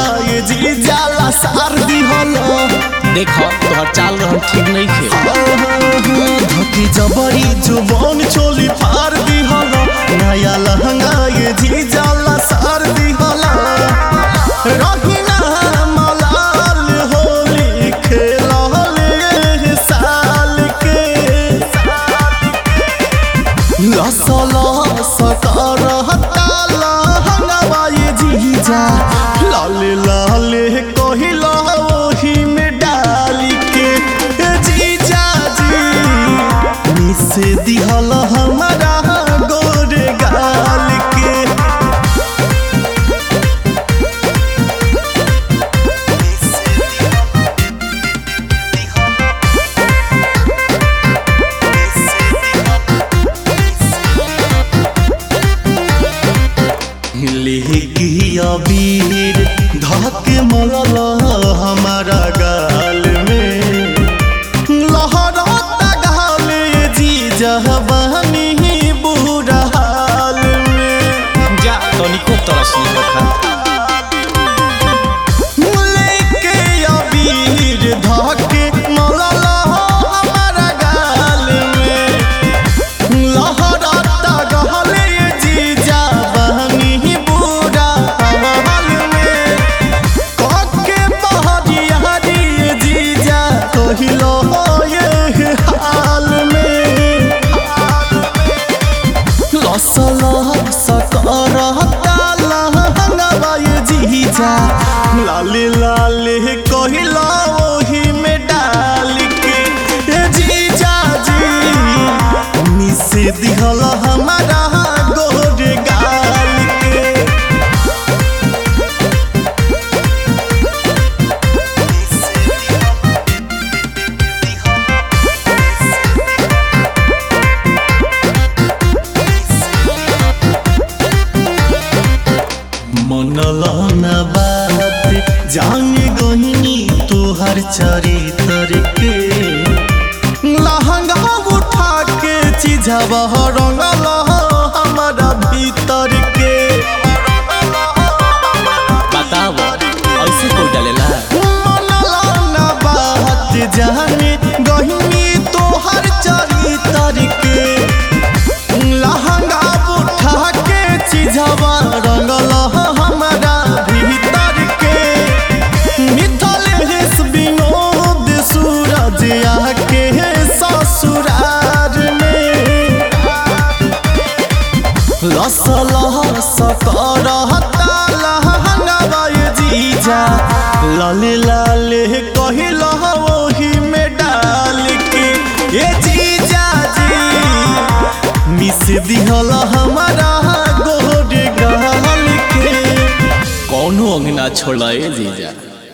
ये जी जाला सार दिहलो देखो तोहर चाल रहन ठीक नहीं खे धोती जबरी जुबान चोली फार दिहलो नया लहंगा ये जी जाला सार दिहलो रहीना मलाल होली खेलले साल के लसला सकरहता लहंगवा ये जीजा लाले लाले कहिला ओही में डाल के ए जीजा जी मिस दिहल हमारा गोरे गाल के लेगी अबीर धके मरल हमारा गाल में लहरता गाल जी जहबानी बुरा हाल में जा तनिको तरस नहीं होखा लेके अबीर धके मरल हमारा गाल में लहरता गाल जी जहबानी बुरा हाल में कके बहरिया जीजा कहिलो ये हाल में लसल सकरहता लहंगवा ये जीजा लाले लाले कहिलो ओही में डाल के ए जीजा जी मिस दिहल हमारा गोरे गाल के मनला न बात जाने गहिनी तोहर चरित्र के लहंगा उठा के चिझवा रंगल हमारा भीतर के बताव ऐसे कोई डालेला मनला न बात जाने गहिनी तोहर चरित्र के लहंगा उठा के चिझवा रंगल हमारा भीतर के मिथलेश विनोद सूरज आके ससुरार में लसल सकरहता लहंगवा ये जीजा लाले लाले कहिल ओही में डाल के ये जीजा जी मिस दिहल हमारा गोरे गाल के कौनो अंगना छोड़ा ए जीजा